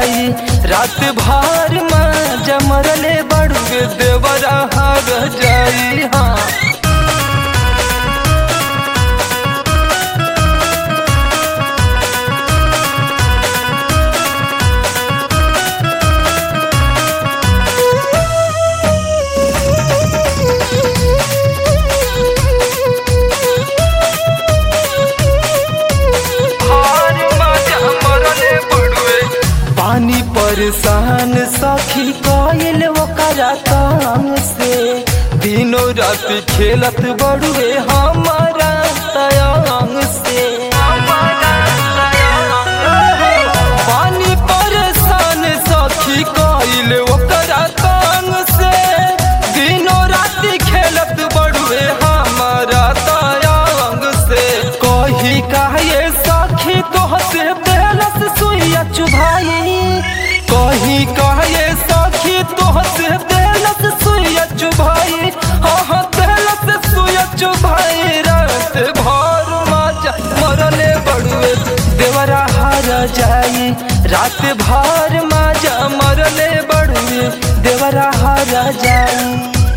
जाई रात भर में जमरले बड़ुए देवरा हार जाई हाँ हार माजा मरले बड़ुए पानी परेशान सखी कइल ओकरा काम से दिनों रात खेलत बड़ुए हमारा तयांग से पानी परेशान सखी कइल ओकरा काम से दिनों रात खेलत बड़ुए हमारा तयांग से कही काहे सखी तोहसे बेलस सुइया चुभाई कही काहे सखी तोहसे बेलस सुइया चुभाई हाँ हाँ बेलस सुइया चुभाई रात भर माजा मरले बड़ुए देवरा हार जाई रात भर माजा मरले बड़ुए देवरा हार जाई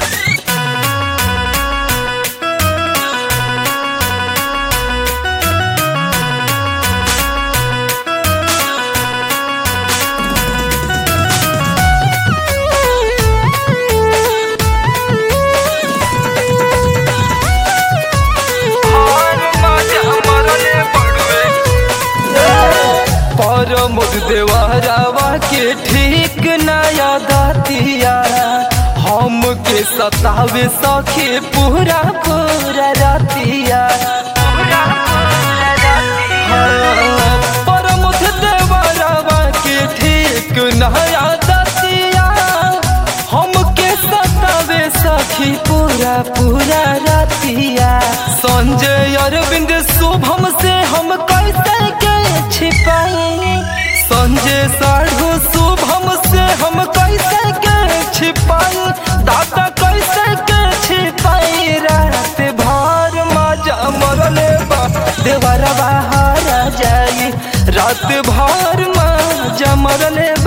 पर मुद देवरावा के ठीक नया दातिया हम के सतावे सखे पूरा पूरा रातिया पर मुद देवरावा के ठीक नया दातिया हम के सतावे सखी पूरा पूरा रातिया संजय अरविंद शुभम से हम कैसे के छिपाई संजय साढ़ू शुभम से हम कैसे के छिपाई दादा कैसे के छिपाई रात भर मजा मरले बा देवरवा हारा जाई रात भर मजा मरले